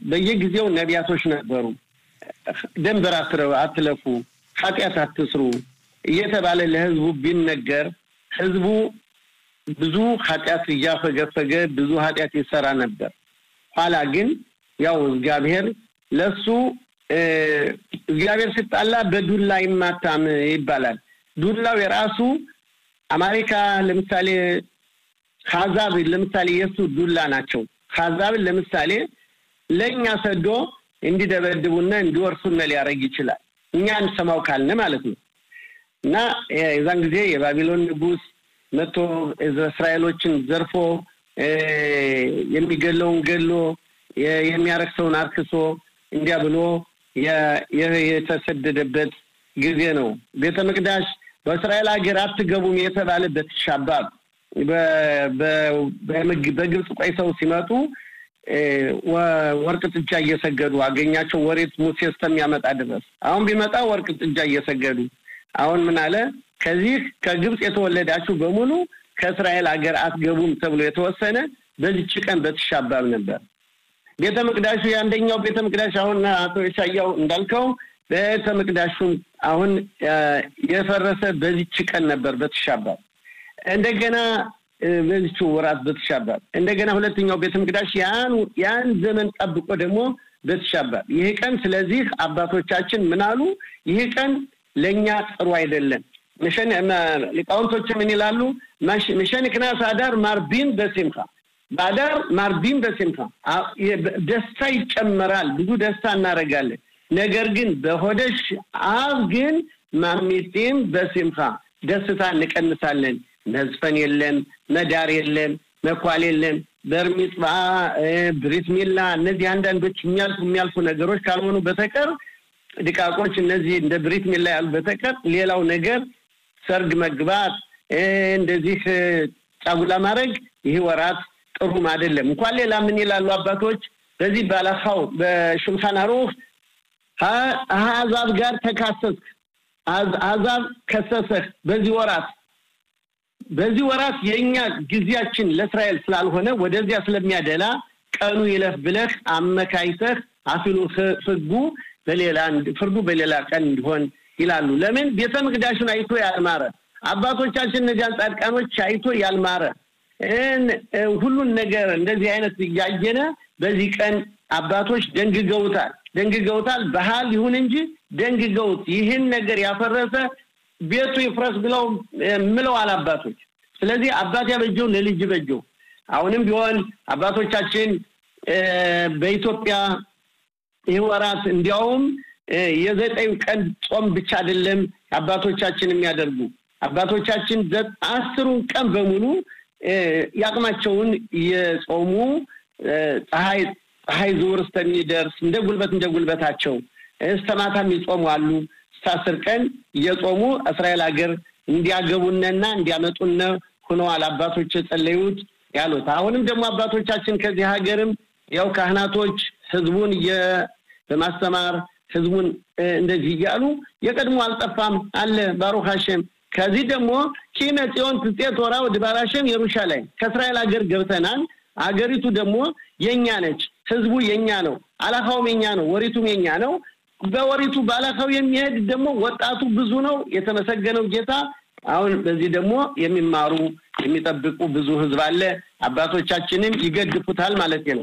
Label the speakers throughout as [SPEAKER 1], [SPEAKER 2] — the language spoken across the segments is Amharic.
[SPEAKER 1] በየጊዜው ነቢያቶች ነበሩ። ደንበር አትለፉ፣ ኃጢአት አትስሩ እየተባለ ለህዝቡ ቢነገር ህዝቡ ብዙ ኃጢአት እያፈገፈገ ብዙ ኃጢአት ይሰራ ነበር። ኋላ ግን ያው እግዚአብሔር ለሱ እግዚአብሔር ሲጣላ በዱላ ይማታም ይባላል። ዱላው የራሱ አሜሪካ ለምሳሌ ካዛብ ለምሳሌ የእሱ ዱላ ናቸው። ካዛብን ለምሳሌ ለእኛ ሰዶ እንዲደበድቡና እንዲወርሱነ ሊያደርግ ይችላል። እኛ እንሰማው ካልን ማለት ነው። እና የዛን ጊዜ የባቢሎን ንጉሥ መጥቶ እስራኤሎችን ዘርፎ የሚገለውን ገሎ የሚያረክሰውን አርክሶ እንዲያ ብሎ የተሰደደበት ጊዜ ነው። ቤተ መቅዳሽ በእስራኤል ሀገር አትገቡም የተባለበት ሻባብ በግብፅ ቆይተው ሲመጡ ወርቅ ጥጃ እየሰገዱ አገኛቸው። ወሬት ሙሴ እስከሚያመጣ ድረስ አሁን ቢመጣ ወርቅ ጥጃ እየሰገዱ አሁን ምን አለ? ከዚህ ከግብፅ የተወለዳችሁ በሙሉ ከእስራኤል ሀገር አትገቡም ተብሎ የተወሰነ በዚች ቀን በትሻባብ ነበር። ቤተ መቅዳሹ የአንደኛው ቤተ መቅዳሽ አሁን አቶ የሻያው እንዳልከው ቤተ መቅዳሹም አሁን የፈረሰ በዚች ቀን ነበር በትሻባብ እንደገና በዚች ወራት በትሻባብ እንደገና ሁለተኛው ቤተ መቅዳሽ ያን ያን ዘመን ጠብቆ ደግሞ በትሻባብ ይህ ቀን ስለዚህ አባቶቻችን ምን አሉ? ይህ ቀን ለእኛ ጥሩ አይደለም። ሊቃውንቶች ምን ይላሉ? ምሸን ክናስ አዳር ማርቢን በሲምካ በአዳር ማርቢን በሲምካ ደስታ ይጨመራል። ብዙ ደስታ እናደርጋለን። ነገር ግን በሆደሽ አብ ግን ማሚጢም በሲምካ ደስታ እንቀንሳለን። መዝፈን የለም፣ መዳር የለም፣ መኳል የለም፣ በርሚጽባ ብሪት ሚላ እነዚህ አንዳንዶች የሚያልፉ የሚያልፉ ነገሮች ካልሆኑ በተቀር ድቃቆች እነዚህ እንደ ብሪት ሚላ ያሉ በተቀር ሌላው ነገር ሰርግ መግባት እንደዚህ ጫጉላ ማድረግ ይህ ወራት ጥሩም አይደለም። እንኳን ሌላ ምን ይላሉ አባቶች በዚህ ባላኻው በሹልኻን አሩኽ አሕዛብ ጋር ተካሰስክ፣ አሕዛብ ከሰሰህ በዚህ ወራት በዚህ ወራት የእኛ ጊዜያችን ለእስራኤል ስላልሆነ ወደዚያ ስለሚያደላ ቀኑ ይለፍ ብለህ አመካይተህ አፊሉ ህጉ በሌላ ፍርዱ በሌላ ቀን እንዲሆን ይላሉ። ለምን ቤተ መቅዳሹን አይቶ ያልማረ አባቶቻችን እነዚያን ጻድቃኖች አይቶ ያልማረ ሁሉን ነገር እንደዚህ አይነት እያየነ በዚህ ቀን አባቶች ደንግገውታል ደንግገውታል። ባህል ይሁን እንጂ ደንግገውት ይህን ነገር ያፈረሰ ቤቱ ይፍረስ ብለው ምለዋል አባቶች። ስለዚህ አባት ያበጀው ለልጅ በጀው። አሁንም ቢሆን አባቶቻችን በኢትዮጵያ ይህ ወራት እንዲያውም የዘጠኝ ቀን ጾም ብቻ አይደለም አባቶቻችን የሚያደርጉ አባቶቻችን አስሩን ቀን በሙሉ የአቅማቸውን የጾሙ ፀሐይ ፀሐይ ዝውር እስከሚደርስ እንደ ጉልበት እንደ ጉልበታቸው እስከ ማታም ይጾሙ አሉ። እስከ አስር ቀን እየጾሙ እስራኤል ሀገር እንዲያገቡነና እንዲያመጡነ ሆነዋል አባቶች የጸለዩት ያሉት። አሁንም ደግሞ አባቶቻችን ከዚህ ሀገርም ያው ካህናቶች ህዝቡን በማስተማር ህዝቡን እንደዚህ እያሉ የቀድሞ አልጠፋም አለ ባሩክ ሀሸም። ከዚህ ደግሞ ኪነ ጽዮን ትጼ ቶራ ወድባራሸም የሩሻላይም ከእስራኤል ሀገር ገብተናል። አገሪቱ ደግሞ የኛ ነች። ህዝቡ የኛ ነው። አላካውም የኛ ነው። ወሪቱም የኛ ነው። በወሪቱ ባላካው የሚሄድ ደግሞ ወጣቱ ብዙ ነው። የተመሰገነው ጌታ። አሁን በዚህ ደግሞ የሚማሩ የሚጠብቁ ብዙ ህዝብ አለ። አባቶቻችንም ይገድፉታል ማለት ነው።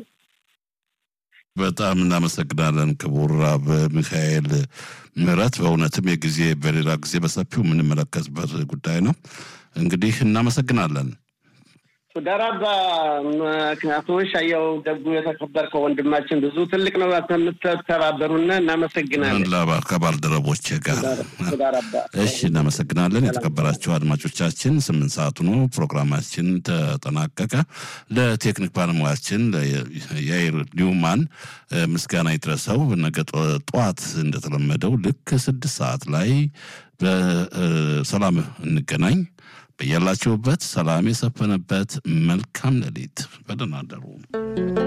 [SPEAKER 2] በጣም እናመሰግናለን ክቡር አብ ሚካኤል ምህረት። በእውነትም የጊዜ በሌላ ጊዜ በሰፊው የምንመለከትበት ጉዳይ ነው። እንግዲህ እናመሰግናለን።
[SPEAKER 1] ሱዳራባ ምክንያቶች አየው ደጉ የተከበርከው ወንድማችን ብዙ ትልቅ ነው የምትተባበሩና እናመሰግናለን።
[SPEAKER 2] ከባልደረቦች ጋር እሺ፣ እናመሰግናለን። የተከበራቸው አድማጮቻችን ስምንት ሰዓቱ ነው፣ ፕሮግራማችን ተጠናቀቀ። ለቴክኒክ ባለሙያችን የአይር ኒውማን ምስጋና ይድረሰው። ነገ ጠዋት እንደተለመደው ልክ ስድስት ሰዓት ላይ በሰላም እንገናኝ። በያላችሁበት ሰላም የሰፈነበት መልካም ሌሊት። በደህና አደሩ።